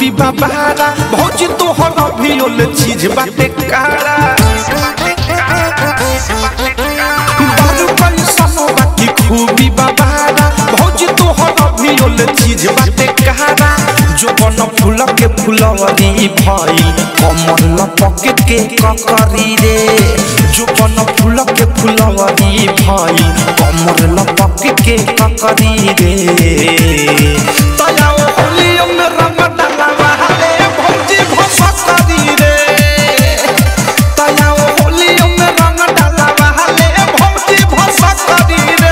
खूबी बाबारा भौजी तोहर अभी ओले चीज बाटे कारा बारू कैसनो बाकी खूबी बाबारा भौजी तोहर अभी ओले चीज बाटे कारा जो बन फूल के फुलवरी भई कमल लपक के ककरी रे जो बन फूल के फुलवरी भई कमल लपक के ककरी रे तया ओ होलियो में रंग डालवा ले भौजी भसकरी रे तया ओ होलियो में रंग डालवा ले भौजी भसकरी रे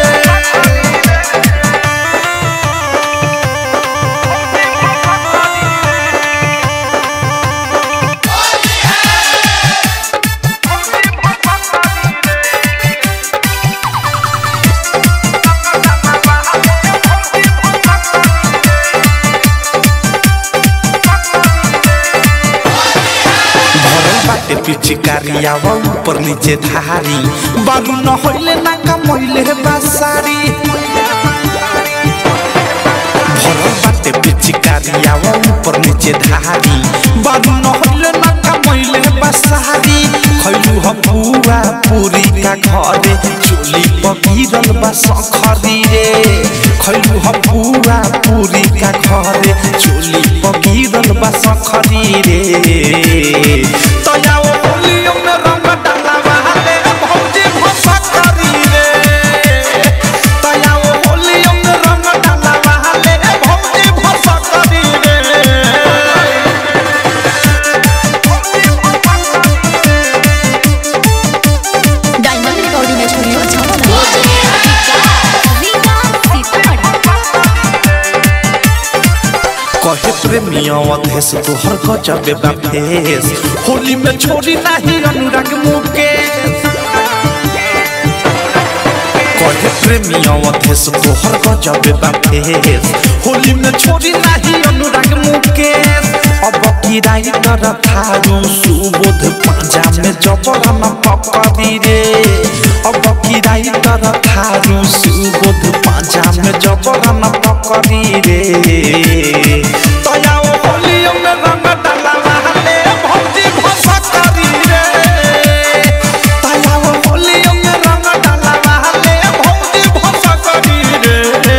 भरल बाटे पिचकारी आवा ऊपर नीचे धारी बालू न होइले ना कमैले बासारी भरल बाटे पिचकारी आवा ऊपर नीचे धारी बालू न होइले ना कमैले बासारी खैलू ह पुआ पूरी का घरे चोली पगिरल बा सखरी रे खैलू ह पुआ पूरी का घरे चोली पगिरल बा सखरी रे तया ओ होलियो में रंग डालवा ले भौजी भसकरी रे तया ओ होलियो में रंग डालवा ले भौजी भसकरी रे डायमंड रिकॉर्डिंग स्टूडियो छावला कहे प्रेमिया अधेस तोहर गजबे बा फेस होली में छोड़ी नाही अनुराग मुकेश कहे प्रेमिया अधेस तोहर गजबे बा फेस होली में छोड़ी नाही अनुराग मुकेश अब की राइटर थारू सुबोध पांजा में जबरा न पकड़ी रे अब की राइटर थारू सुबोध पांजा में जबरा न पकड़ी रे तया ओ होलियो में रंग डालवा ले भौजी भसकरी रे तया ओ होलियो में रंग डालवा ले भौजी भसकरी रे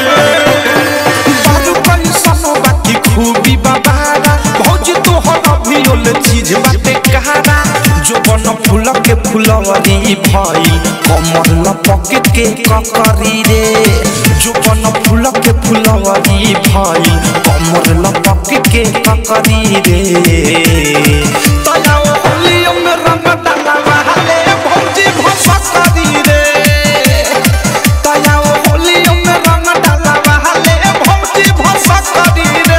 बारू कैसनो बाकी खूबी बाबारा भौजी तोहर अभी ओले चीज बाटे कहारा जो बन फूल के फुलवरी भई कमर लपक के ककरी रे जो बन फूल के फुलवरी भई कमर लपक के ककरी रे तया ओ होलियो में रंग डालवा ले भौजी भसकरी रे तया ओ होलियो में रंग डालवा ले भौजी भसकरी रे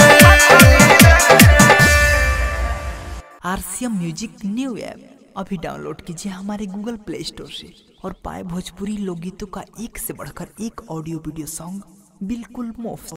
आरसीएम म्यूजिक न्यू ऐप अभी डाउनलोड कीजिए हमारे गूगल प्ले स्टोर से और पाए भोजपुरी लोकगीतों का एक से बढ़कर एक ऑडियो वीडियो सॉन्ग बिल्कुल मुफ्त